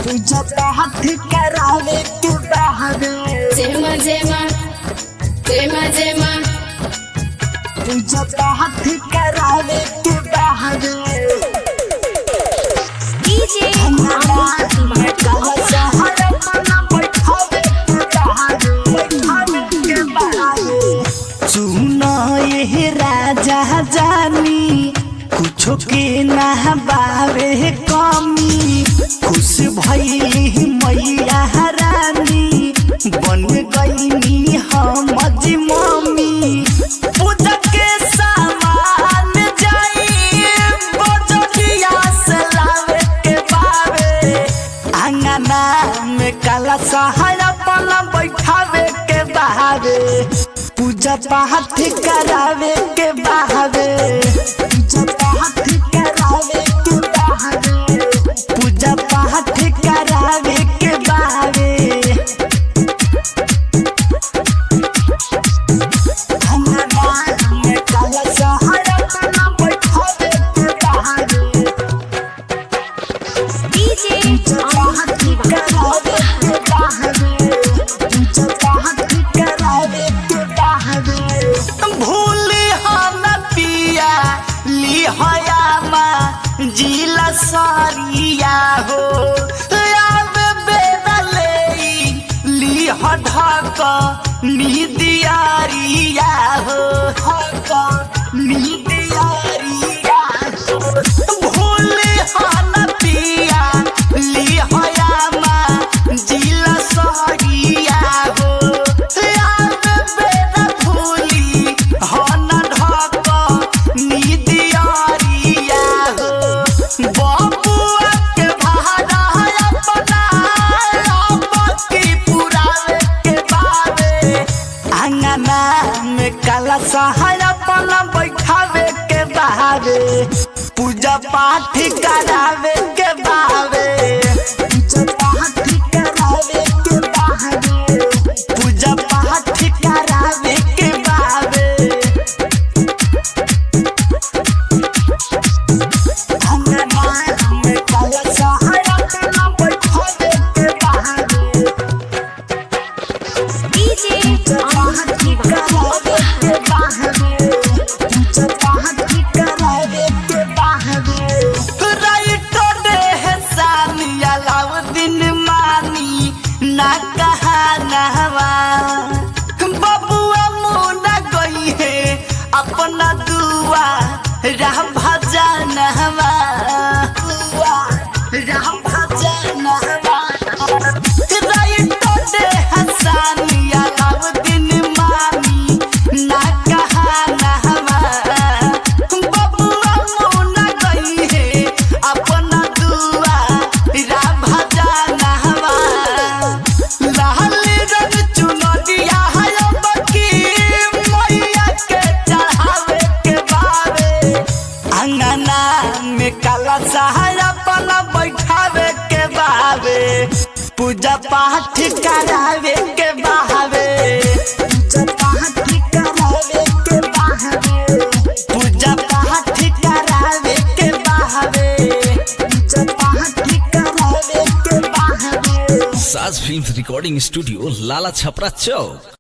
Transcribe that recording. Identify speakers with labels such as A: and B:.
A: तुझा हाथ करावे के बहावे
B: जेमा जेमा जेमा जेमा
A: तुझा हाथ करावे के बहावे
B: डीजे
A: हमारा मैं कहा सहारा मना बैठावे के बहावे बैठावे के बहावे सुनो ये राजा जानी कुछो के ना बावे कमी खुश भइली मैया रानी बन गईनी हम मम्मी पूजा के सामान जाई बजटिया से लावे के बावे अंगना में काला सहारा पला बैठावे के बहावे पूजा पाठ करावे के बहावे पूजा पाठ करावे के बहावे पूजा पाठ करावे के बहावे अंगना में काला सहारा पला बैठावे के बहावे
B: डीजे
A: सरिया हो आवे बेदले ली ढक निदियारिया हो ढक निदियारिया हो भूले हन पिया ली हयामा जिला सहरिया हो याद बेरा भूली हन ढक निदियारिया हो बबुआ के भाड़ा अपना अपकी पुरावे के बावे अंगना में काला सहारा पला बैठावे के बहावे पूजा पाठ करावे के बहावे पूजा पाठ करावे के बहावे पूजा पाठ करावे के बहावे अंगना में काला सहारा पला बैठावे के बहावे
B: डीजे
A: अपना दुआ राह भजन हवा दुआ राह भजन हवा राइटो दे हसानिया लाउद्दीन मानी ना कहा ना हमारा बबुआ मुना गई है अपना दुआ रा भजा ना हमारा लाल रंग चुनरिया है बकी मैया के चढ़ावे के बावे अंगना में काला सहारा पला बैठावे के बावे पूजा पाठ करावे के बहावे पूजा पाठ करावे के बहावे पूजा पाठ करावे के बहावे पूजा पाठ करावे के बहावे
C: Saaj film recording studio Lala Chhapra चौक